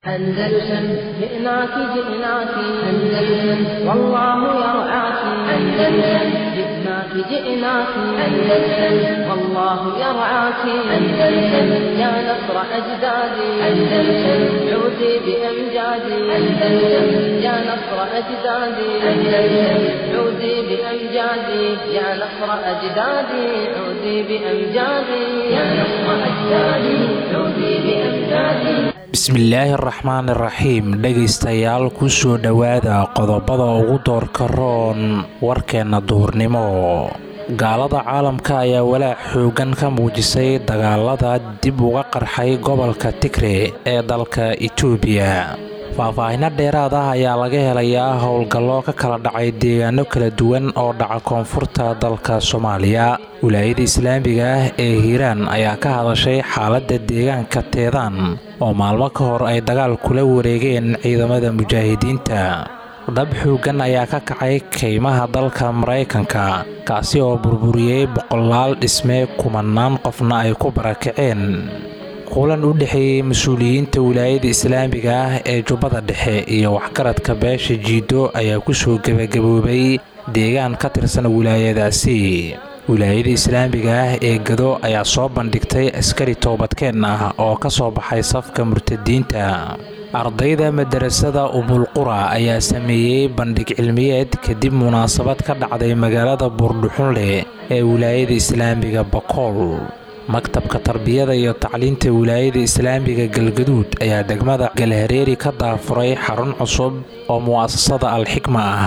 أندلسن جئناك جئناك أندلسن والله يرعاك أندلسن جئناك جئناك أندلسن والله يرعاك أندلسن يا نصر أجدادي أندلسن عودي بأمجادي أندلسن يا نصر أجدادي أندلسن عودي بأمجادي يا نصر أجدادي عودي بأمجادي يا نصر أجدادي عودي بأمجادي bismillaahi araxmaan iraxiim dhegaystayaal kusoo dhowaada qodobada ugu doorka roon warkeenna duhurnimo gaalada caalamka ayaa walaac xoogan ka muujisay dagaalada dib uga qarxay gobolka tigre ee dalka itoobiya faahfaahino dheeraad ah ayaa laga helayaa howlgallo ka kala dhacay deegaano kala duwan oo dhaca koonfurta dalka soomaaliya wilaayada islaamiga ah ee hiiraan ayaa ka hadashay xaaladda deegaanka teedaan oo maalmo ka hor ay dagaal kula wareegeen ciidamada mujaahidiinta dhab xoogan ayaa ka kacay kaymaha dalka maraykanka kaasi oo burburiyey boqolaal dhisme kumanaan qofna ay ku barakaceen kulan u dhexeeyey mas-uuliyiinta wilaayada islaamiga ah ee jubbada dhexe iyo waxgaradka beesha jiido ayaa kusoo gebagaboobay deegaan ka tirsan wilaayadaasi wilaayada islaamiga ah ee gado ayaa soo bandhigtay askari toobadkeen ah oo ka soo baxay safka murtadiinta ardayda madarasada ubulqura ayaa sameeyey bandhig cilmiyeed kadib munaasabad ka dhacday magaalada buurdhuxunleh ee wilaayada islaamiga bakool maktabka tarbiyada iyo tacliinta wilaayada islaamiga galgaduud ayaa degmada galhareeri ka daafuray xarun cusub oo mu'asasada alxikma ah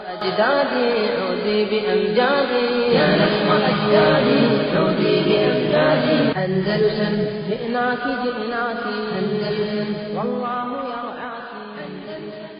أجدادي عودي بأمجادي يا نصر أجدادي عودي بأمجادي أندلسن جئناك جئناك أندلسن والله يرعاك أندلسن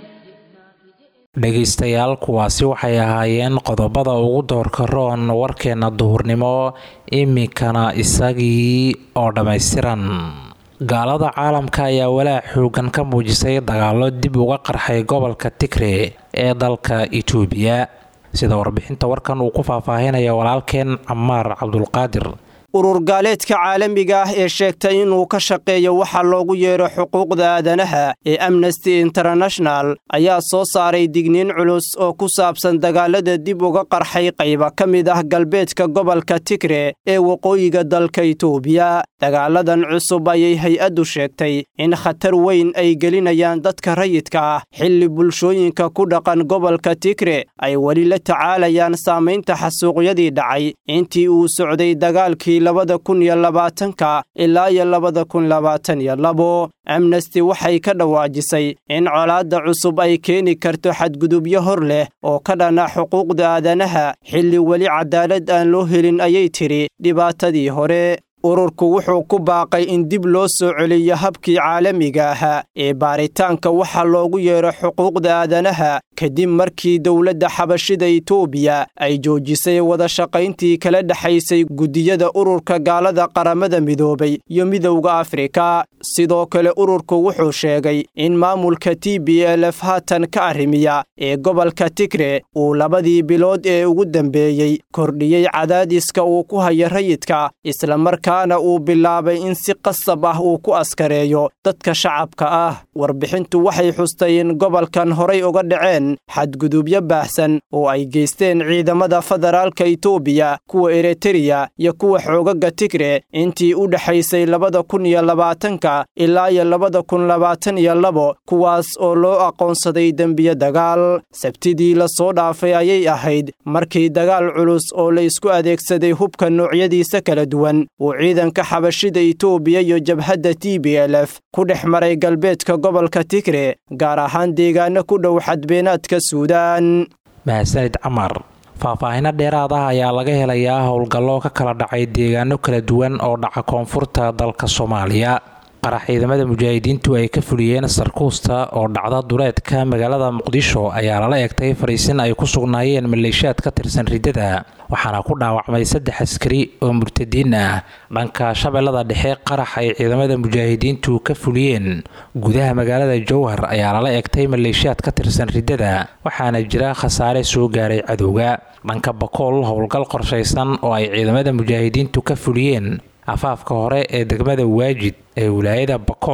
dhegaystayaal kuwaasi waxay ahaayeen qodobada ugu doorka roon warkeenna duhurnimo iminkana isagii oo dhammaystiran gaalada caalamka ayaa walaac xoogan ka muujisay dagaallo dib uga qarxay gobolka tigre ee dalka itoobiya sida warbixinta warkan uu ku faahfaahinaya walaalkeen camaar cabdulqaadir urur gaaleedka caalamiga ah ee sheegtay inuu ka shaqeeyo waxa loogu yeedho xuquuqda aadanaha ee amnesty international ayaa soo saaray digniin culus oo ku saabsan dagaalada dib uga qarxay qayba ka mid ah galbeedka gobolka tigre ee waqooyiga dalka itoobiya dagaaladan cusub ayay hay-addu sheegtay in khatar weyn ay gelinayaan dadka rayidka ah xilli bulshooyinka ku dhaqan gobolka tigre ay weli la tacaalayaan saamaynta xasuuqyadii dhacay intii uu socday dagaalkii labada kun iyo labaatanka ilaa iyo labada kun labaatan iyo labo amnesty waxay ka dhawaajisay in colaadda cusub ay keeni karto xadgudubyo hor leh oo ka dhana xuquuqda aadanaha xilli weli cadaalad aan loo helin ayay tidhi dhibaatadii hore ururku wuxuu ku baaqay in dib loo soo celiyo habkii caalamiga ahaa ee baaritaanka waxa loogu yeedho xuquuqda aadanaha kadib markii dowladda xabashida itoobiya ay joojisay wada shaqayntii kala dhexaysay guddiyada ururka gaalada qaramada midoobay iyo midowda afrika sidoo kale ururku wuxuu sheegay in maamulka t b l f haatan ka arrimiya ee gobolka tigre uu labadii bilood ee ugu dambeeyey kordhiyey cadaadiska uu ku hayo rayidka islamarkaana uu bilaabay in si qasab ah uu ku askareeyo dadka shacabka ah warbixintu waxay xustay in gobolkan horay uga dhaceen xadgudubyo baahsan oo ay geysteen ciidamada federaalka itoobiya kuwa ereteriya iyo kuwa xoogaga tigre intii u dhexaysay labada kun iyo labaatanka ilaa iyo labada kun labaatan iyo labo kuwaas oo loo aqoonsaday dembiyo dagaal sabtidii la soo dhaafay ayay ahayd markii dagaal culus oo la isku adeegsaday hubka noocyadiisa kala duwan uu ciidanka xabashida itoobiya iyo jabhadda t b l f ku dhex maray galbeedka gobolka tigre gaar ahaan deegaano ku dhow xadbeenaadka suudaan mahadsanid camar faahfaahino dheeraad ah ayaa laga helayaa howlgallo ka kala dhacay deegaano kala duwan oo dhaca koonfurta dalka soomaaliya qarax ciidamada mujaahidiintu ay ka fuliyeen sarkuusta oo dhacda duleedka magaalada muqdisho ayaa lala egtay fariisin ay ku sugnaayeen maleeshiyaad ka tirsan riddada waxaana ku dhaawacmay saddex askari oo murtadiin ah dhanka shabeellada dhexe qarax ay ciidamada mujaahidiintu ka fuliyeen gudaha magaalada jowhar ayaa lala egtay maleeshiyaad ka tirsan riddada waxaana jira khasaare soo gaaray cadowga dhanka bakool howlgal qorshaysan oo ay ciidamada mujaahidiintu ka fuliyeen afaafka hore ee degmada waajid ee wilaayada bakool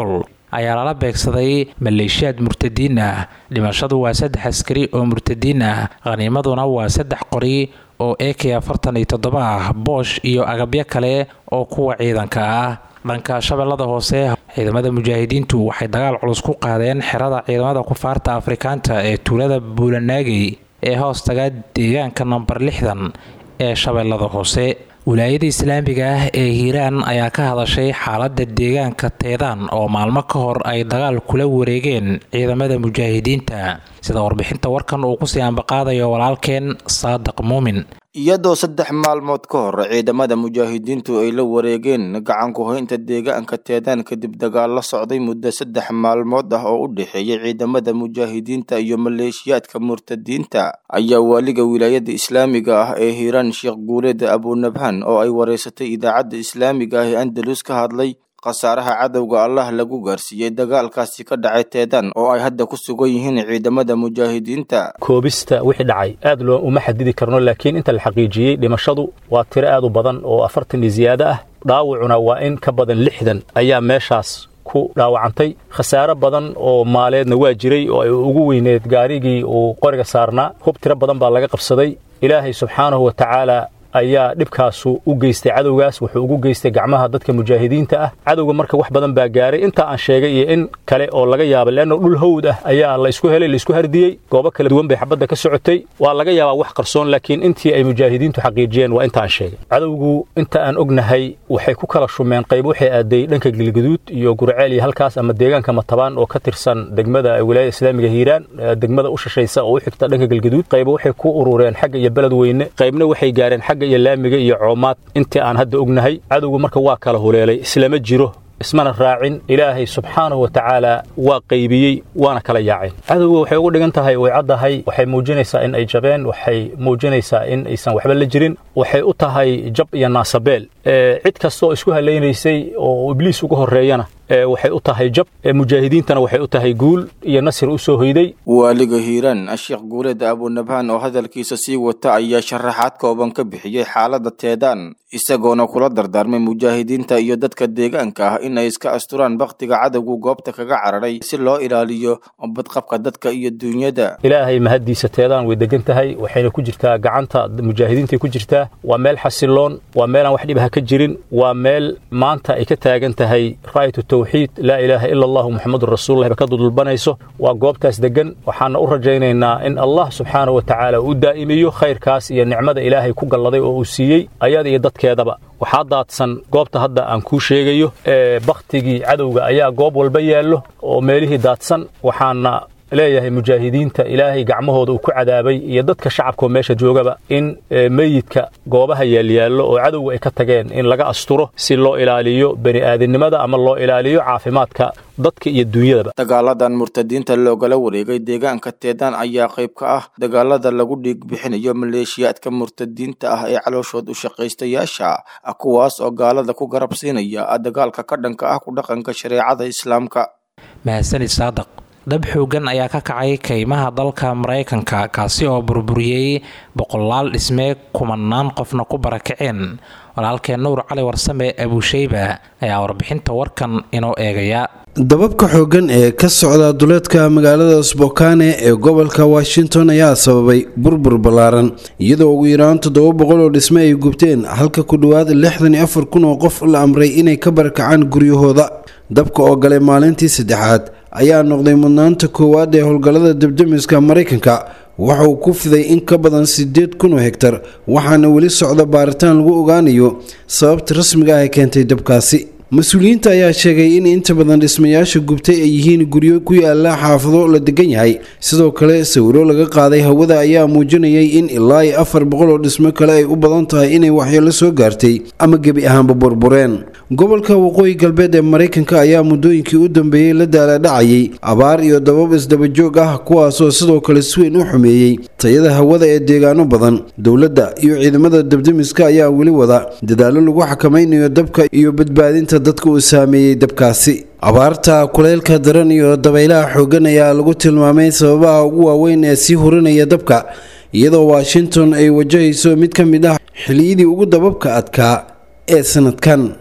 ayaa lala beegsaday maleeshiyaad murtadiin ah dhimashadu waa saddex askari oo murtadiin ah khaniimaduna waa saddex qori oo e k afartan iyo toddoba ah boosh iyo agabyo kale oo kuwa ciidanka ah dhanka shabeellada hoose ciidamada mujaahidiintu waxay dagaal culus ku qaadeen xerada ciidamada kufaarta afrikaanta ee tuulada buulanaagey ee hoos taga deegaanka namber lixdan ee shabeellada hoose wilaayada islaamiga ah ee hiiraan ayaa ka hadashay xaaladda deegaanka teedaan oo maalmo ka hor ay dagaal kula wareegeen ciidamada mujaahidiinta sida warbixinta warkan uu kusii ambaqaadayo walaalkeen saadiq muumin iyadoo saddex maalmood ka hor ciidamada mujaahidiintu ay la wareegeen gacanku hoynta deegaanka teedaan kadib dagaal la socday muddo saddex maalmood ah oo u dhexeeyay ciidamada mujaahidiinta iyo maleeshiyaadka murtadiinta ayaa waaliga wilaayada islaamiga ah ee hiiraan sheekh guuleed abunabhan oo ay wareysatay idaacadda islaamiga ah ee andalus ka hadlay khasaaraha cadowga allah lagu gaarsiiyey dagaalkaasi ka dhacay teedaan oo ay hadda ku sugan yihiin ciidamada mujaahidiinta koobista wixii dhacay aad loo uma xadidi karno laakiin inta la xaqiijiyey dhimashadu waa tiro aad u badan oo afartan iyo ziyaado ah dhaawacuna waa in ka badan lixdan ayaa meeshaas ku dhaawacantay khasaare badan oo maaleedna waa jiray oo ay ugu weyneed gaarigii uu qoriga saarnaa hub tiro badan baa laga qabsaday ilaahay subxaanahu wa tacaala ayaa dhibkaasu u geystay cadowgaas wuxuu ugu geystay gacmaha dadka mujaahidiinta ah cadowga marka wax badan baa gaaray intaa aan sheegay iyo in kale oo laga yaaba leanno dhul hawd ah ayaa laysku helay laysku hardiyey goobo kala duwan bay xabadda ka socotay waa laga yaabaa wax qarsoon laakiin intii ay mujaahidiintu xaqiijiyeen waa inta aan sheegay cadowgu inta aan ognahay waxay ku kala shumeen qayb waxay aaday dhanka gilgaduud iyo gurceel iyo halkaas ama deegaanka matabaan oo ka tirsan degmada wilaayada islaamiga hiiraan degmada u shashaysa oo u xigta dhanka gilgaduud qayba waxay ku urureen xagga iyo beled weyne qaybna waxay gaareen xagga iyo laamiga iyo coomaad intii aan hadda ognahay cadowgu marka waa kala huleelay islama jiro ismana raacin ilaahay subxaanahu wa tacaala waa qaybiyey waana kala yaaceen cadowga waxay ugu dhigan tahay way caddahay waxay muujinaysaa in ay jabeen waxay muujinaysaa in aysan waxba la jirin waxay u tahay jab iyo naasabeel cid kastaoo isku halaynaysay oo ibliis uga horreeyana waxay u tahay jab mujaahidiintana waxay u tahay guul iyo nasir u soo hoyday waaliga hiiraan sheekh guuleed abunabhaan oo hadalkiisa sii wata ayaa sharaxaad kooban ka bixiyey xaaladda teedaan isagoona kula dardaarmay mujaahidiinta iyo dadka deegaanka ah in ay iska asturaan bakhtiga cadowgu goobta kaga cararay si loo ilaaliyo badqabka dadka iyo duunyada ilaahay mahaddiisa teedaan way degan tahay waxayna ku jirtaa gacanta mujaahidiintay ku jirtaa waa meel xasiloon waa meelaan wax dhibaha ka jirin waa meel maanta ay ka taagan tahay raayatu tawxiid laa ilaaha ila allahu muxamadun rasuululah ba ka dudulbanayso waa goobtaas degan waxaana u rajaynaynaa in allah subxaanahu wa tacaala uu daa'imiyo khayrkaas iyo nicmada ilaahay ku galladay oo uu siiyey ayada iyo dadkeedaba waxaa daadsan goobta hadda aan kuu sheegayo ee bakhtigii cadowga ayaa goob walba yaallo oo meelihii daadsan waxaana leeyahay mujaahidiinta ilaahay gacmahooda uu ku cadaabay iyo dadka shacabkaoo meesha joogaba in meyidka goobaha yaalyaallo oo cadowga ay ka tageen in laga asturo si loo ilaaliyo bani aadamnimada ama loo ilaaliyo caafimaadka dadka iyo duunyadaba dagaaladan murtadiinta loogala wareegay deegaanka teedaan ayaa qayb ka ah dagaalada lagu dhiig bixinayo maleeshiyaadka murtadiinta ah ee calooshood u shaqaystayaasha kuwaas oo gaalada ku garab siinaya dagaalka ka dhanka ah ku dhaqanka shareecada islaamka mahadsanid saadaq dab xoogan ayaa ka kacay kaymaha dalka maraykanka kaasi oo burburiyey boqolaal dhisme kumanaan qofna ku barakaceen walaalkeen nuur cali warsame abuusheyba ayaa warbixinta warkan inoo eegaya dababka xooggan ee ka socda duleedka magaalada sbokane ee gobolka washington ayaa sababay burbur ballaaran iyadoo ugu yaraan toddoba boqol oo dhisme ay gubteen halka ku dhowaad lixdan iyo afar kun oo qof la amray inay ka barakacaan guryahooda dabka oo galay maalintii saddexaad ayaa noqday mudnaanta koowaad ee howlgallada debdemiska maraykanka waxa uu ku fiday in ka badan siddeed kun oo hegtar waxaana weli socda baaritaan lagu ogaanayo sababta rasmiga ah ee keentay dabkaasi mas-uuliyiinta ayaa sheegay in inta badan dhismayaasha gubtay ay yihiin guryo ku yaala xaafado la degan yahay sidoo kale sawiro laga qaaday hawada ayaa muujinayay in ilaa iyo afar boqol oo dhismo kale ay u badan tahay inay waxyeelo soo gaartay ama gebi ahaanba burbureen gobolka waqooyi galbeed ee maraykanka ayaa muddooyinkii u dambeeyey la daaladhacayay abaar iyo dabab isdabajoog ah kuwaasoo sidoo kale si weyn u xumeeyey tayada hawada ee deegaano badan dowladda iyo ciidamada debdemiska ayaa weli wada dadaallo lagu xakamaynayo dabka iyo badbaadinta dadka uu saameeyey dabkaasi abaarta kuleylka daran iyo dabaylaha xooggan ayaa lagu tilmaamay sababaha ugu waaweyn ee sii hurinaya dabka iyadoo washington ay wajahayso mid ka mid ah xiliyadii ugu dababka adkaa ee sanadkan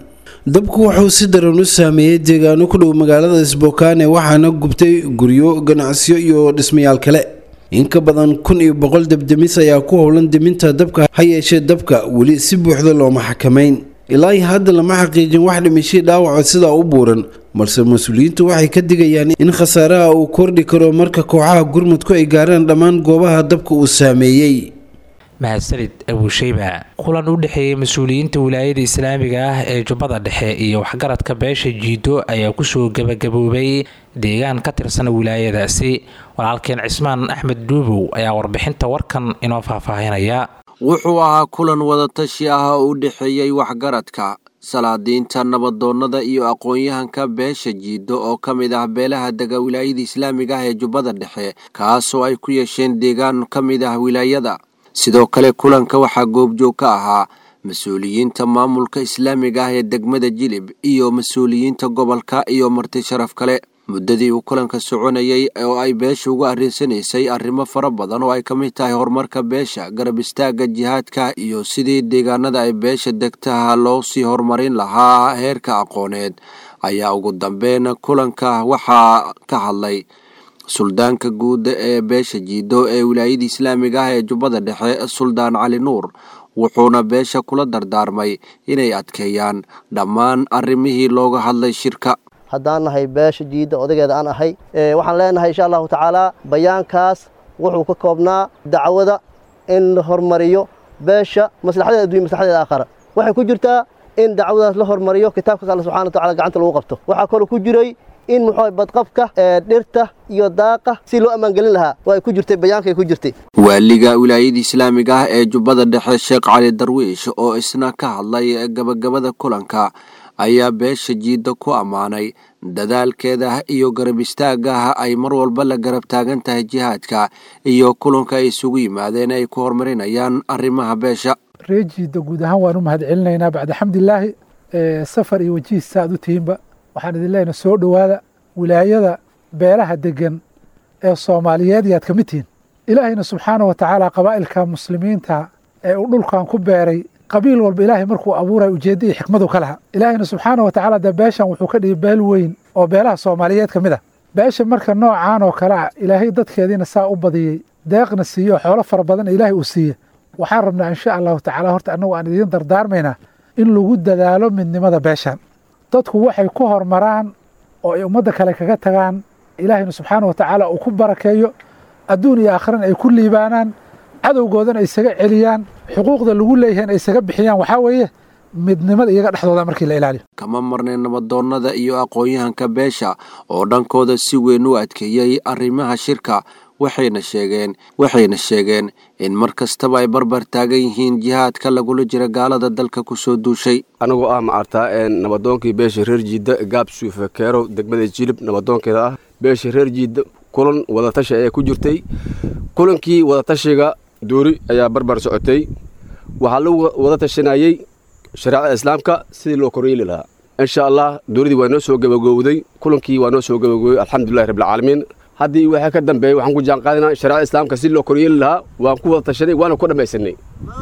dabku wuxuu si daran u saameeyey deegaano ku dhow magaalada sbokaane waxaana gubtay guryo ganacsiyo iyo dhismayaal kale in ka badan kun iyo boqol debdemis ayaa ku howlan deminta dabka ha yeeshee dabka weli si buuxda looma xakamayn ilaa iyo hadda lama xaqiijin wax dhimashii dhaawaco sidaa u buuran balse mas-uuliyiintu waxay ka digayaan in khasaaraha uu kordhi karo marka kooxaha gurmudku ay gaaraan dhammaan goobaha dabka uu saameeyey mahadsanid abuusheyba kulan u dhexeeyey mas-uuliyiinta wilaayada islaamiga ah ee jubbada dhexe iyo waxgaradka beesha jiido ayaa kusoo gebagaboobay deegaan ka tirsan wilaayadaasi walaalkeen cismaan axmed dhuubow ayaa warbixinta warkan inoo faahfaahinaya wuxuu ahaa kulan wadatashi ah oo u dhexeeyey waxgaradka salaadiinta nabadoonnada iyo aqoon-yahanka beesha jiido oo ka mid ah beelaha dega wilaayada islaamiga ah ee jubbada dhexe kaasoo ay ku yeesheen deegaan ka mid ah wilaayada sidoo kale kulanka waxaa goobjoog ka ahaa mas-uuliyiinta maamulka islaamiga ah ee degmada jilib iyo mas-uuliyiinta gobolka iyo marti sharaf kale muddadii uu kulanka soconayey oo ay beesha uga arrinsanaysay arrimo fara badan oo ay ka mid tahay horumarka beesha garab istaagga jihaadka iyo sidii deegaanada ay beesha degtaha loo sii horumarin lahaa heerka aqooneed ayaa ugu dambeyn kulanka waxaa ka hadlay suldaanka guud ee beesha jiido ee wilaayada islaamiga ah ee jubbada dhexe suldaan cali nuur wuxuuna beesha kula dardaarmay inay adkeeyaan dhammaan arrimihii looga hadlay shirka haddaan nahay beesha jiidda odageeda aan ahay waxaan leenahay insha allahu tacaalaa bayaankaas wuxuu ka koobnaa dacwada in la hormariyo beesha maslaxadeeda addunya maslaxadeeda aakhara waxay ku jirtaa in dacwadaas la hormariyo kitaabkaas alla subxana wa tacala gacanta lagu qabto waxaa kaloo ku jiray in muxuu badqabka ee dhirta iyo daaqa si loo ammaangelin lahaa waa ay ku jirtay bayaankay ku jirtay waaliga wilaayada islaamiga ah ee jubbada dhexe sheekh cali darwiish oo isna ka hadlay gabagabada kulanka ayaa beesha jiidda ku ammaanay dadaalkeeda iyo garab istaagaah ay mar walba la garab taagan tahay jihaadka iyo kulanka ay isugu yimaadeen ay ku horumarinayaan arrimaha beesha ree jiidda guud ahaan waan u mahad celinaynaa bacda xamdilaahi safar iyo wajiis saaad u tihiinba waxaan idin leenahay soo dhowaada wilaayada beelaha degan ee soomaaliyeed yaad ka mid tihiin ilaahayna subxaana wa tacaala qabaa'ilka muslimiinta ee uu dhulkan ku beeray qabiil walba ilaahay markuu abuuray ujeedda iyo xikmadu ka laha ilaahayna subxaana wa tacaala dee beeshan wuxuu ka dhigay beel weyn oo beelaha soomaaliyeed ka mid ah beesha marka noocaan oo kale ah ilaahay dadkeediina saa u badiyey deeqna siiyo xoolo fara badanna ilaahay uu siiye waxaan rabnaa insha allahu tacaala horta annagu aan idiin dardaarmaynaa in lagu dadaalo midnimada beeshan dadku waxay ku hormaraan oo ay ummadda kale kaga tagaan ilaahayna subxaana wa tacaala uu ku barakeeyo adduun iyo aakhirana ay ku liibaanaan cadowgoodana ay isaga celiyaan xuquuqda lagu leeyahay ay isaga bixiyaan waxaa weeye midnimada iyaga dhexdooda markii la ilaaliyo kama marnay nabadoonnada iyo aqoon-yahanka beesha oo dhankooda si weyn u adkeeyey arrimaha shirka waxayna sheegeen waxayna sheegeen in mar kastaba ay barbar taagan yihiin jihaadka lagula jira gaalada dalka kusoo duushay anigoo ah macartaa nabadoonkii beesha reer jiidda gaab suufe keerow degmada jilib nabadoonkeeda ah beesha reer jiidda kulan wadatashi ayaa ku jirtay kulankii wadatashiga duuri ayaa barbar socotay waxaa lagu wada tashanayey shareecada islaamka sidii loo koryeeli lahaa insha allah duuridii waa noo soo gabagowday kulankii waa noo soo gabagowday alxamdulilahi rabbilcaalamiin haddii waxaa ka dambeeyey waxaan ku jaanqaadinaa shareecada islaamka sidii loo koryeeli lahaa waan ku wada tashanay waana ku dhammaysanay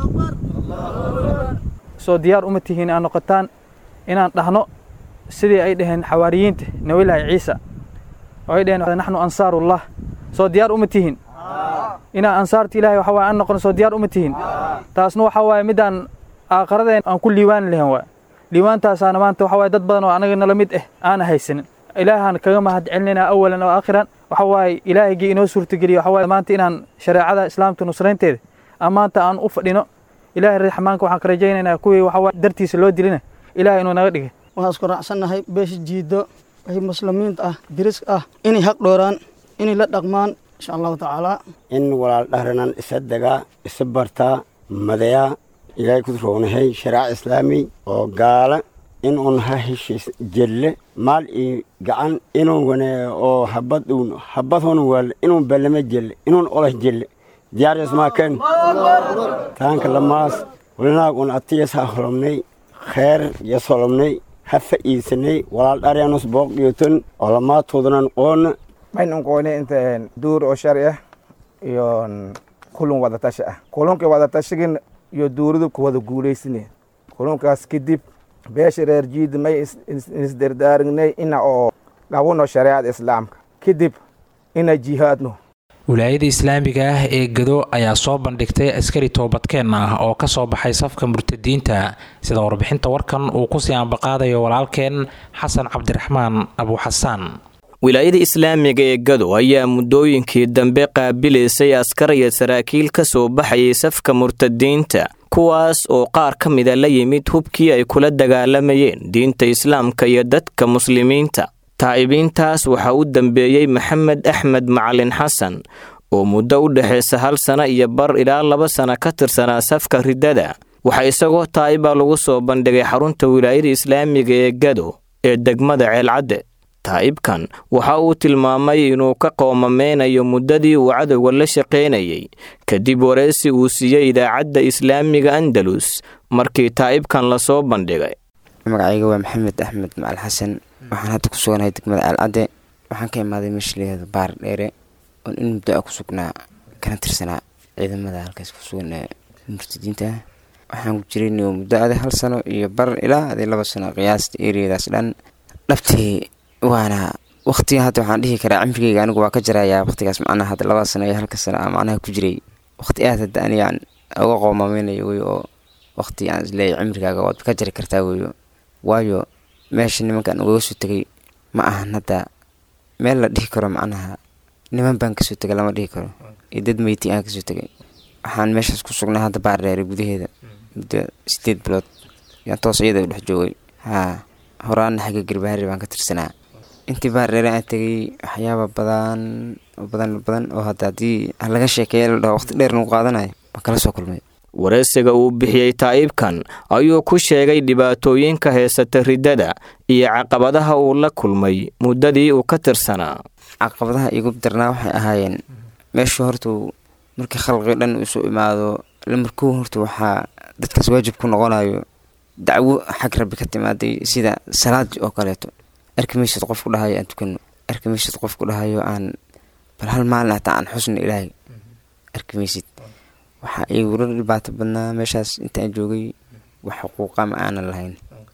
soo diyaar uma tihiin aan noqotaan inaan dhahno sidii ay dhaheen xawaariyiinta nabilaahi ciisa oo ay dhaheen naxnu ansaarullah soo diyaar uma tihiin inaan ansaarta ilahay waxa waye aan noqono soo diyaar uma tihiin taasna waxa waaye midaan aakharadeen aan ku liiwaani lahayn waay liiwaantaasaana maanta waxa waye dad badan oo anaga nala mid ah aana haysanin ilaahaan kaga mahad celinaynaa awalan oo aakhiran waxa waaye ilaahigii inoo suurtageliya waxa waaye maanta inaan shareecada islaamka nusraynteeda aan maanta aan u fadhino ilaahay raxmaanka waxaan ka rajaynaynaa kuwii waxa waaye dartiisa loo dilina ilaahay inuu naga dhigay waxaan isku raacsannahay beesha jiiddo ay muslimiinta ah diriska ah inay haq dhooraan inay la dhaqmaan insha allahu tacaala in walaal dhahranan isa degaa isa bartaa madayaa ilaahay ku roonahay sharaac islaami oo gaala in un ha heshiis jelle maal iyo gacan inuu wane oo habad uun habadhon wal inuu ballama jelle inuun olah jelle diyaariyas maaken taanka lamaas walinaag un atiyas ha holomnay kheer yas holomnay ha fa'iidsanay walaal dharyanus booq dhiyoton oo lamaatoodanan qoona maxaynu qoonay inta duur oo shari ah iyo kulun wadatashi ah kulunka wadatashigan iyo duuridu ku wada guulaysane kulunkaas kadib beesha reer jiida may isdardaarignay ina oo dhawano shareecada islaamka kadib ina jihaadno wilaayada islaamiga ah ee gado ayaa soo bandhigtay askari toobadkeen ah oo ka soo baxay safka murtadiinta sida warbixinta warkan uu kusii ambaqaadayo walaalkeen xasan cabdiraxmaan abuuxasaan wilaayada islaamiga ee gado ayaa muddooyinkii dambe qaabilaysay askar iyo saraakiil ka soo baxayay safka murtadiinta kuwaas oo qaar ka mida la yimid hubkii ay kula dagaalamayeen diinta islaamka iyo dadka muslimiinta taa'ibiintaas waxaa u dambeeyey maxamed axmed macalin xasan oo muddo u dhexaysa hal sana iyo bar ilaa laba sana ka tirsanaa safka riddada waxaa isagoo taa'iba lagu soo bandhigay xarunta wilaayada islaamiga ee gado ee degmada ceelcadde taa'ibkan waxa uu tilmaamay inuu ka qoomameynayo muddadii uu cadowga la shaqaynayay kadib wareysi uu siiyey idaacadda islaamiga andalus markii taa'ibkan lasoo bandhigay magacayga waa maxamed axmed macal xasan waxaan hadda ku suganahay degmada ceelcadde waxaan ka imaaday meesha layihahdo baar dheere oon in muddo a ku sugnaa kana tirsanaa ciidamada halkaas ku sugan ee murtadiinta ah waxaan ku jiray muddo aday hal sano iyo bar ilaa aday laba sano qiyaasta eriyadaas dhan dhabtii waana waqtiga hadda waxaan dhihi karaa cimrigeyga anigu waa ka jarayaa waqtigaas macnaha hadda laba sano iyo halka sano a macnaha ku jiray waqti aad hadda anigaan uga qoomameynayo wey oo waqti aan isleeyahy cimrigaaga waad ka jari kartaa weyo waayo meesha nimankaan ugaga soo tegay ma ahan hadda meel la dhihi karo macnaha niman baan kasoo tegay lama dhihi karo iyo dad meyti aan kasoo tegay waxaan meeshaas ku sugnay hadda baardheere gudaheeda muddo sideed bilood yaan toos iyada u dhex joogay haa horaana xagga garbaharri baan ka tirsanaa intii baardheere aan tegay waxyaaba badan badan badan oo hadda haddii laga sheekeeya la dhaho waqti dheer lagu qaadanayo baan kala soo kulmay wareysiga uu bixiyey taa'ibkan ayuu ku sheegay dhibaatooyinka heysata riddada iyo caqabadaha uu la kulmay muddadii uu ka tirsanaa caqabadaha igu darnaa waxay ahaayeen meeshu hortuu markii khalqi dhan isu imaado lamarkuu horta waxaa dadkaas waajib ku noqonayo dacwo xag rabbi ka timaaday sida salaad oo kaleeto arkimaysid qof ku dhahayo aan tukano arkimaysid qof ku dhahayo aan bal hal maalin hataa aan xusna ilaahay arkimaysid waxaa igula dhibaato badnaa meeshaas intaan joogay wax xuquuqa ma aanan lahayn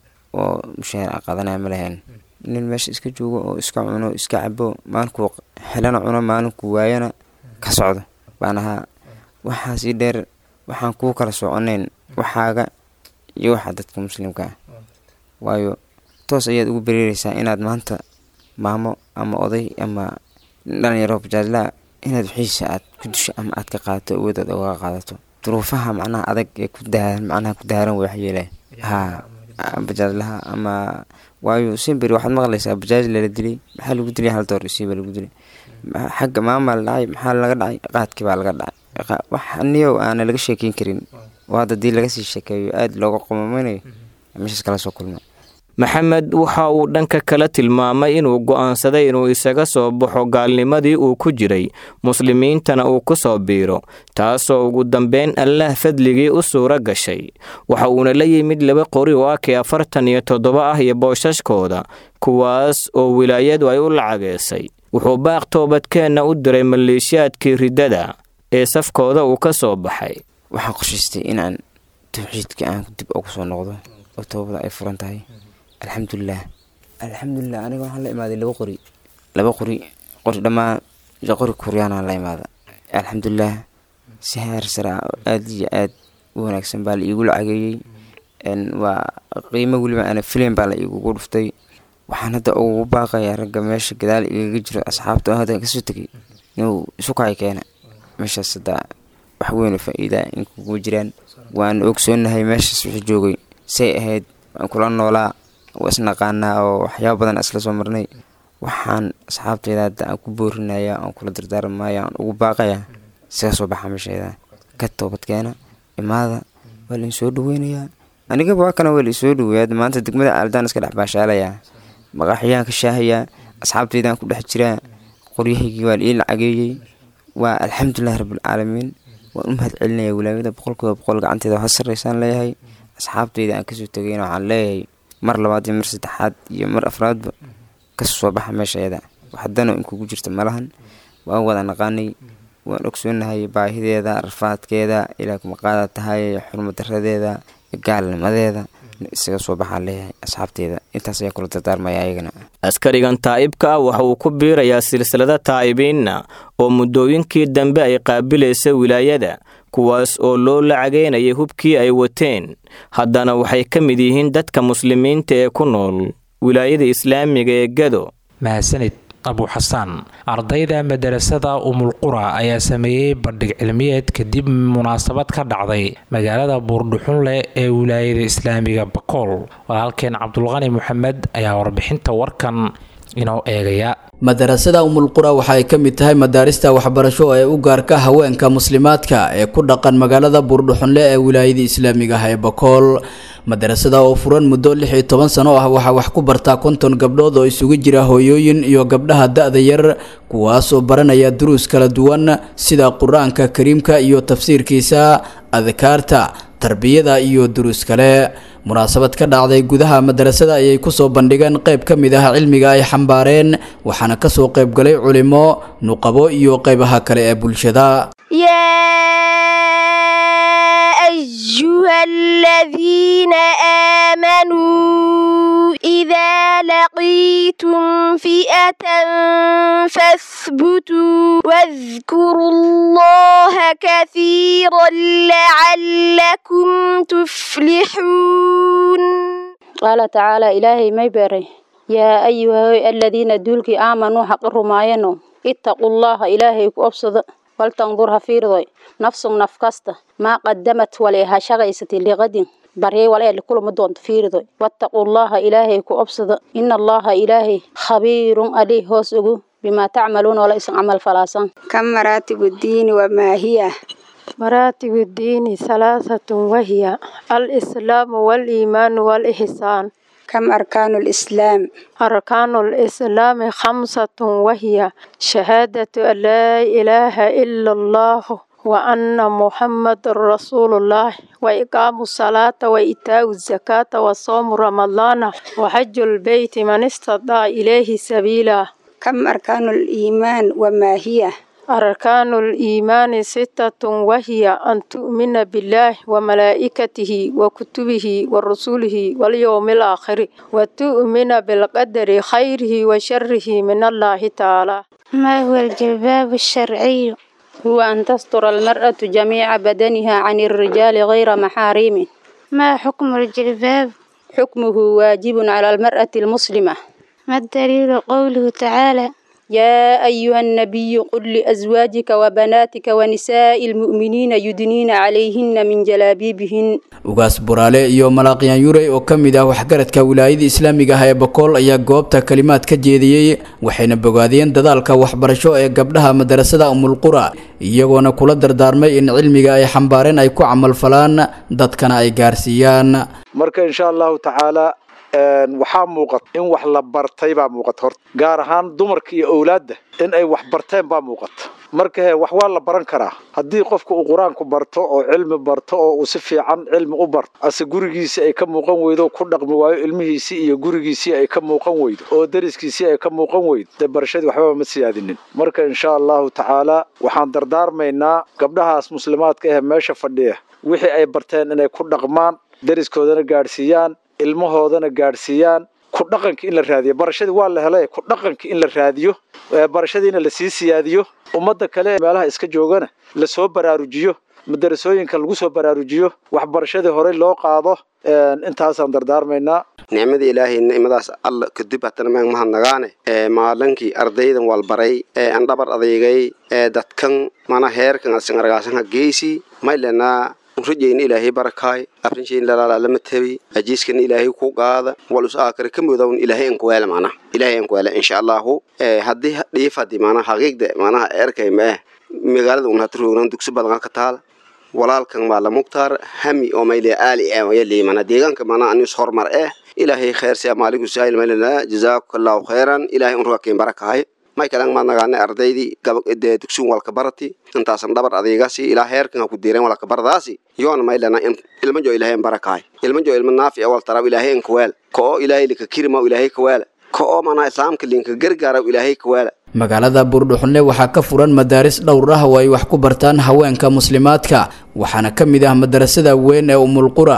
oo mushaahar aan qaadanaya ma lahayn nin meesha iska joogo oo iska cuno iska cabo maalinkuu xelana cuno maalinkuu waayana ka socdo baan ahaa waxaasii dheer waxaan kuu kala soconayn waxaaga iyo waxa dadka muslimka ah waayo toos ayaad ugu bereereysaa inaad maanta maamo ama oday ama dhalinyaro bajaajlaa inaad wixiisa aad ku disho ama aad ka qaadato awoodaad oga qaadato duruufaha macnaha adag ee ku daaran macnaha ku daaran wax yeelay haa bajaajlaha ama waayo simberi waxaad maqlaysaa bajaaj lala dilay maxaa lagu dilay hal door isiiba lagu dilay xagga maamaa la dhacay maxaa laga dhacay qaadkii baa laga dhacay wax niyow aana laga sheekeyn karin oo hadda dii laga sii sheekeeyo aada looga qomameynayo meeshaas kala soo kulma maxamed waxa uu dhanka kale tilmaamay inuu go'aansaday inuu isaga soo baxo gaalnimadii uu ku jiray muslimiintana uu ku soo biiro taasoo ugu dambeyn allaah fadligii u suuro gashay waxa uuna la yimid laba qori oo akii afartan iyo toddoba ah iyo boosashkooda kuwaas oo wilaayadu ay u lacageysay wuxuu baaq toobadkeenna u diray maleeshiyaadkii riddada ee safkooda uu ka soo baxay waxaan qoshaystay inaan tawxiidka aan dib ugu soo noqdo oo toobada ay furan tahay alxamdulilah alxamdulilah aniga waxaan la imaaday laba qori laba qori qori dhammaan qori kuryaanaan la imaada alxamdulilah si heer sare ah oo aada iyo aad u wanaagsan baa la iigu lacageeyey waa qiimo weliba ana filim baa la iigugu dhuftay waxaan hadda ugu baaqayaa ragga meesha gadaal igaga jiro asxaabta oo hadda kasoo tegay inuu isu kacay keena meeshaas hadda wax weyn oo faa-iida in kugu jiraan waan ogsoonahay meeshaas wixii joogay say ahayd waan kula noolaa waa isnaqaanaa oo waxyaaba badan isla soo marnay waxaan asxaabteyda hadda aan ku boorinaya aan kula dardaarmaya aan ugu baaqaya isaga soo baxa meesheeda ka toobadkeena imaada waa la insoo dhaweynayaa anigaba waa kana waa la isoo dhaweeya maanta degmada caaldaan iska dhex baashaalayaa maqaaxiyaan ka shaahayaa asxaabteydaan ku dhex jiraa qoryahaygii waa la ii lacageeyey waa alxamdulilahi rabbilcaalamiin waan u mahad celinaya wilaayada boqolkiiba boqol gacanteeda ha sarreysaan leeyahay asxaabteyda aan kasoo tegayna waxaan leeyahay mar labaad iyo mar saddexaad iyo mar afraadba kasoo soo baxa meeshayada waxdano in kugu jirta malahan waan wada naqaanay waan ogsoonahay baahideeda rafaadkeeda ilaa kumaqaada tahay xurmadaradeeda gaalnimadeeda isaga soo baxaan leeyahay asxaabteeda intaas ayaa kula dardaarmaya ayagana askarigan taa'ibka ah waxa uu ku biirayaa silsilada taa'ibiinna oo muddooyinkii dambe ay qaabilaysa wilaayada kuwaas oo loo lacageynayay hubkii ay wateen haddana waxay ka mid yihiin dadka muslimiinta ee ku nool wilaayada islaamiga ee gado mahadsanid abu xasaan ardayda madarasada umulqura ayaa sameeyey bandhig cilmiyeed kadib munaasabad ka dhacday magaalada buurdhuxunleh ee wilaayada islaamiga bakool walaalkeen cabdulqani moxamed ayaa warbixinta warkan inoo eegaya madarasada umulqura waxa ay ka mid tahay madaarista waxbarasho ee u gaarka haweenka muslimaadka ee ku dhaqan magaalada buurdhuxunle ee wilaayada islaamiga ah ee bakool madarasada oo furan muddo lix iyo toban sano ah waxaa wax ku bartaa konton gabdhood oo isugu jira hooyooyin iyo gabdhaha da-da yar kuwaas oo baranaya duruus kala duwan sida qur-aanka kariimka iyo tafsiirkiisa adkaarta tarbiyada iyo duruus kale munaasabad ka dhacday gudaha madarasada ayay kusoo bandhigeen qayb ka mid ah cilmiga ay xambaareen waxaana kasoo qaybgalay culimo nuqabo iyo qaybaha kale ee bulshada أيها الذين آمنوا إذا لقيتم فئة فاثبتوا واذكروا الله كثيرا لعلكم تفلحون قال تعالى إلهي ما يبري يا أيها الذين دولك آمنوا حق الرماينو اتقوا الله إلهي كأبصد waltandur ha fiirdoy nafsun naf kasta maa qadamat walee ha shaqaysatay liqadin baryay walee kulama doonto fiirdoy wattaqullaha ilaahay ku obsada ina allaha ilaahay khabiirun alii hoos ogu bimaa tacmaluuna wala isan camal falaasan kam maraatibu diini wamaa hiya مراتب الدين ثلاثة وهي الإسلام والإيمان والإحسان كم أركان الإسلام أركان الإسلام خمسة وهي شهادة أن لا إله إلا الله وأن محمد رسول الله وإقام الصلاة وإيتاء الزكاة وصوم رمضان وحج البيت من استطاع إليه سبيلا كم أركان الإيمان وما هي أركان الإيمان ستة وهي أن تؤمن بالله وملائكته وكتبه ورسوله واليوم الآخر وتؤمن بالقدر خيره وشره من الله تعالى ما هو الجلباب الشرعي؟ هو أن تستر المرأة جميع بدنها عن الرجال غير محارم ما حكم الجلباب؟ حكمه واجب على المرأة المسلمة ما الدليل قوله تعالى يا أيها النبي قل لأزواجك وبناتك ونساء المؤمنين يدنين عليهن من جلابيبهن ugaas buraale iyo malaaqyaan yurey oo ka mid ah waxgaradka wilaayada islaamiga ah ee bakool ayaa goobta kalimaad ka jeediyey waxayna bogaadiyeen dadaalka waxbarasho ee gabdhaha madarasada umulqura iyagoona kula dardaarmay in cilmiga ay xambaareen ay ku camalfalaan dadkana ay gaarsiiyaan marka insha allahu tacaala waxaa muuqata in wax la bartay baa muuqata horta gaar ahaan dumarka iyo owlaadda in ay wax barteen baa muuqata marka he wax waa la baran karaa haddii qofka uu qur-aanku barto oo cilmi barto oo uu si fiican cilmi u barto ase gurigiisii ay ka muuqan weydo ku dhaqmi waayo ilmihiisii iyo gurigiisii ay ka muuqan weydo oo dariskiisii ay ka muuqan weydo dee barashadii waxbaba ma siyaadinin marka insha allahu tacaala waxaan dardaarmaynaa gabdhahaas muslimaadka ah meesha fadhiya wixii ay barteen inay ku dhaqmaan dariskoodana gaadhsiiyaan ilmahoodana gaadhsiiyaan ku dhaqanka in la raadiyo barashadii waa la helay ku dhaqanka in la raadiyo barashadiina lasii siyaadiyo ummadda kale meelaha iska joogana lasoo baraarujiyo madarasooyinka lagu soo baraarujiyo waxbarashadii horey loo qaado intaasaan dardaarmaynaa nicmada ilaahay nicmadaas alla kadib hatana maan mahadnagaane ee maalinkii ardaydan walbaray ee aan dhabar adeygay ee dadkan mana heerkan asan argaasanha geysi maylenaa rajayna ilaahay barakaay afrinshayna lalaalama tabi ajiiskana ilaahay ku qaada wal us aakare ka mudown ilaahay an kuweela mana ilaahay an kuweela insha allahu haddii dhiifadi mana haqiiqda manaha erkay ma eh magaalada un hatroonan dugsi badan ka taal walaalkan maala mugtaar hami oo mayle aali eh yali mana deegaanka mana anis hormar eh ilaahay kheer si amaaliku saayil maylana jazaakallahu khayran ilaahay un rugakin barakaay may kalan ma nagaane ardaydii gabadee dugsiin walka barati intaasan dhabar adeegasi ilaa heerkan ha ku diireen walka baradaasi yoona maylana ilma jo ilaahay barakaay ilma jo ilma naafi wal taraw ilaahay kuweel ko ilaahay lika kirma ilaahay kuweel ko mana islaamka linka gargaara ilaahay kuweel magaalada buurdhuxunle waxaa ka furan madaaris dhowr ah oo ay wax ku bartaan haweenka muslimaadka waxaana ka mid ah madarasada weyn ee umulqura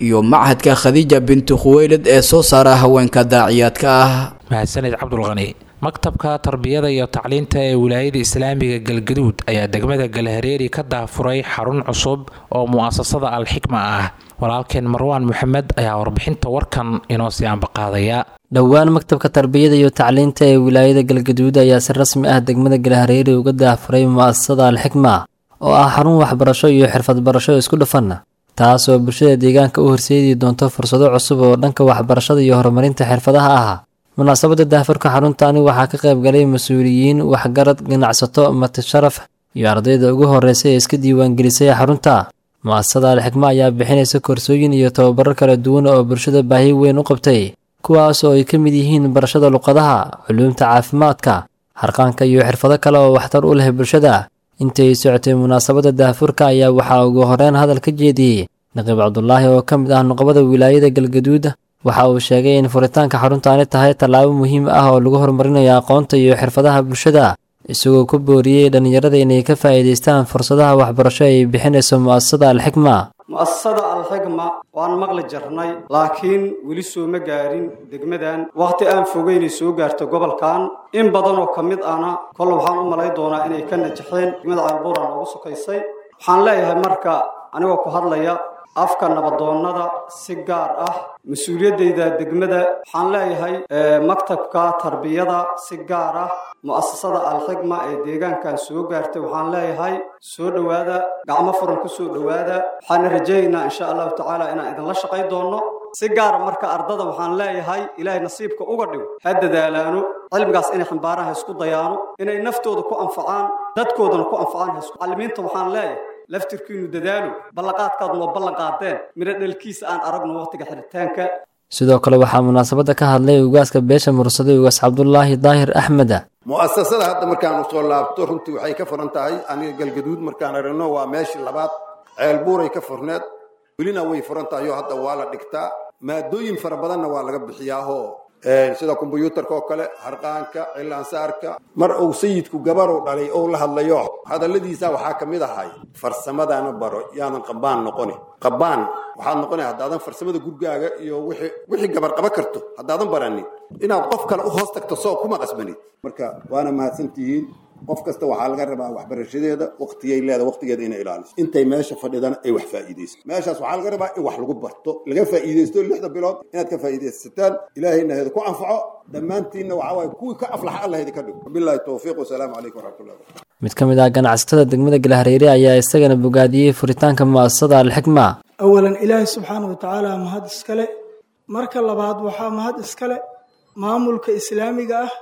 iyo machadka khadiija bintu khuweylid ee soo saara haweenka daaciyaadka ah mahadsaned cabdulqani maktabka tarbiyada iyo tacliinta ee wilaayada islaamiga galgaduud ayaa degmada galhareeri ka daafuray xarun cusub oo mu'asasada alxikma ah walaalkeen marwaan maxamed ayaa warbixinta warkan inoo sii ambaqaadaya dhowaan maktabka tarbiyada iyo tacliinta ee wilaayada galgaduud ayaa si rasmi ah degmada galhareeri uga daafuray mu'asasada alxikma oo ah xarun waxbarasho iyo xirfad barasho isku dhafan taas oo bulshada deegaanka u horseedi doonto fursado cusub oo dhanka waxbarashada iyo horumarinta xirfadaha ah munaasabada daafurka xaruntani waxaa ka qayb galay mas-uuliyiin waxgarad ganacsato matasharaf iyo ardayda ugu horreysay ee iska diiwaangelisay xarunta mu'asasada alxikma ayaa bixinaysa koorsooyin iyo tababaro kala duwan oo bulshada baahi weyn u qabtay kuwaas oo ay ka mid yihiin barashada luqadaha culuumta caafimaadka harqaanka iyo xirfado kale oo waxtar u leh bulshada intay socotay munaasabada daafurka ayaa waxaa ugu horeyn hadal ka jeediyey naqiib cabdulaahi oo ka mid ah nuqbada wilaayada galgaduud waxa uu sheegay in furitaanka xaruntaani tahay tallaabo muhiim ah oo lagu horumarinayo aqoonta iyo xirfadaha bulshada isagoo ku booriyey dhallinyarada inay ka faa'iidaystaan fursadaha waxbarasho ay bixinayso mu'asasada alxikma mu'asasada alxikma waan maqli jarnay laakiin weli sooma gaarin degmadan wakhti aan fogeynay soo gaarto gobolkan in badan oo ka mid ahna kol waxaan u malay doonaa inay ka najaxeen degmada caalbuuran ugu sukaysay waxaan leeyahay marka anigoo ku hadlaya afka nabadoonnada si gaar ah mas-uuliyaddayda degmada waxaan leeyahay maktabka tarbiyada si gaar ah mu'asasada alxikma ee deegaankan soo gaartay waxaan leeyahay soo dhowaada gacmo furan ku soo dhowaada waxaana rajaynaynaa insha allahu tacaala inaan idinla shaqay doonno si gaara marka ardada waxaan leeyahay ilaahay nasiibka uga dhigo ha dadaalaano cilmigaas inay xambaaraan ha isku dayaano inay naftooda ku anfacaan dadkoodana ku anfacaan ha isku macallimiinta waxaan leeyahay laftirkiinu dadaalo ballanqaadkaad noo ballan qaadeen midho dhalkiisa aan aragno waqtiga xiritaanka sidoo kale waxaa munaasabada ka hadlay ugaaska beesha mursaday ugaas cabdulaahi daahir axmed mu'asasada hadda markaan usoo laabto runtii waxay ka furan tahay aniga galgaduud markaan aragno waa meeshii labaad ceelbuuray ka furneed welina way furan tahay oo hadda waa la dhigtaa maadooyin fara badanna waa laga bixiyaahoo sida kombyuutarka oo kale harqaanka cilaansaarka mar uu sayidku gabarow dhalay ou la hadlayo hadalladiisa waxaa ka mid ahay farsamadana baro yaadan qabaan noqoni qabaan waxaad noqonaya haddaadan farsamada gurgaaga iyo wixii wixii gabar qaba karto haddaadan baranin inaad qof kale u hoos tagto soo kuma qasbanid marka waana mahadsantihiin qof kasta waxaa laga rabaa waxbarashadeeda waqtigay leeda waqtigeeda inay ilaaliso intay meesha fadhidana ay wax faa'iidayso meeshaas waxaa laga rabaa in wax lagu barto laga faa'iidaysto lixda bilood inaad ka faa'iidaysataan ilaahayna heeda ku anfaco dhammaantiinna waxaa waaye kuwii ka aflaxa allah idinka dhigo wabilaahi towfiiq wasalaamu calaykum waraxmatullahi wabarakatu mid ka mid ah ganacsatada degmada galhareere ayaa isagana bogaadiyey furitaanka mu'asasada alxikma awalan ilaahay subxaana wa tacaala mahad iskale marka labaad waxaa mahad iskale maamulka islaamiga ah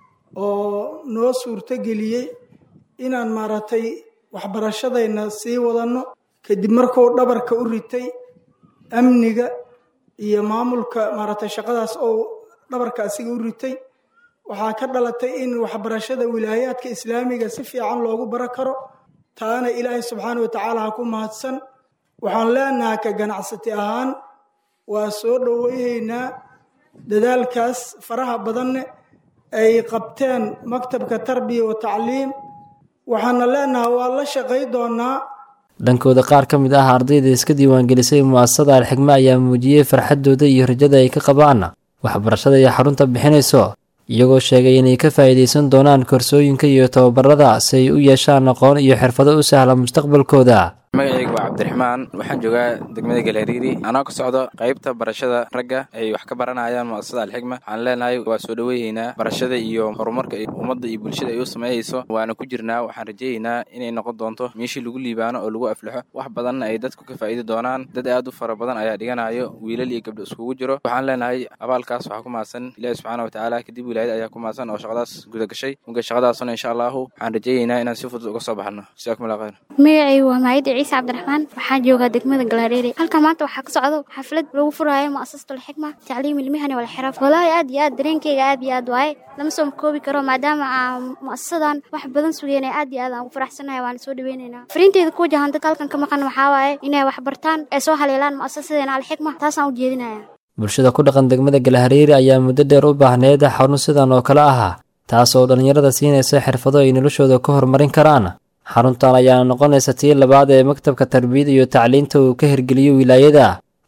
oo noo suurto geliyey inaan maaragtay waxbarashadayna sii wadanno kadib markuu dhabarka u ritay amniga iyo maamulka maaragtay shaqadaas oo dhabarka asiga u ritay waxaa ka dhalatay in waxbarashada wilaayaadka islaamiga si fiican loogu baro karo taana ilaahay subxaana wa tacaala ha ku mahadsan waxaan leenahay ka ganacsati ahaan waa soo dhoweyhaynaa dadaalkaas faraha badanne ay qabteen maktabka tarbiya wa tacliim waxaana leenahay waa la shaqay doonaa dhankooda qaar ka mid ah ardayda iska diiwaangelisay mu'asasada alxikma ayaa muujiyey farxaddooda iyo rajada ay ka qabaan waxbarashada iyo xarunta bixinayso iyagoo sheegay inay ka faa'iidaysan doonaan koorsooyinka iyo tababarada si ay u yeeshaan aqoon iyo xirfado u sahla mustaqbalkooda magacayga waa cabdiraxmaan waxaan joogaa degmada galhariiri anoo ka socdo qaybta barashada ragga ay wax ka baranayaan mu'asasada alxikma waxaan leenahay waa soo dhoweyneynaa barashada iyo horumarka ummadda iyo bulshada ay u sameeyeyso waana ku jirnaa waxaan rajayneynaa inay noqon doonto meeshii lagu liibaano oo lagu aflaxo wax badanna ay dadku ka faa'iidi doonaan dad aad u fara badan ayaa dhiganayo wiilal iyo gabdho iskugu jiro waxaan leenahay abaalkaas waxaa ku mahadsan ilaahi subxaana wa tacaala kadib wilaayada ayaa ku mahadsan oo shaqadaas guda gashay muga shaqadaasuna insha allahu waxaan rajayneynaa inaan si fudud uga soo baxno jazaakum allah khayr magacaygu waa maayida ciise cabdiraxmaan waxaan joogaa degmada galhareere halkan maanta waxaa ka socdo xaflad lagu furaayo mu'asasatu alxikma tacliim ilmihani walxiraaf walaahi aad iyo aad dareenkeyga aad iyo aad waaye lama soo koobi karo maadaama aan mu'asasadan wax badan sugeynay aad iyo aad aan ugu faraxsanahay waana soo dhaweynaynaa fariinteyda ku wajahan dadka halkan ka maqan waxaa waaye inay wax bartaan ee soo haleelaan mu'asasadeena alxikma taasaan u jeedinaya bulshada ku dhaqan degmada galhareere ayaa muddo dheer u baahneed xarun sidan oo kale ah taas oo dhallinyarada siinaysa xirfado ay noloshooda ku horumarin karaan xaruntan ayaana noqonaysa tii labaad ee maktabka tarbiyada iyo tacliinta uu ka hirgeliyo wilaayada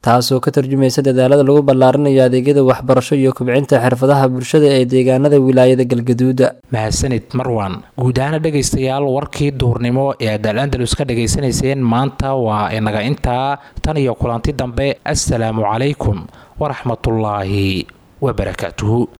taasoo ka tarjumaysa dadaalada lagu ballaarinayo adeegyada waxbarasho iyo kobcinta xirfadaha bulshada ee deegaanada wilaayada galgaduuda mahadsanid marwan guud ahaana dhegaystayaal warkii duurnimo ee aad al andalus ka dhegaysanayseen maanta waa inaga intaa tan iyo kulanti dambe assalaamu calaykum waraxmatullaahi wabarakaatuhu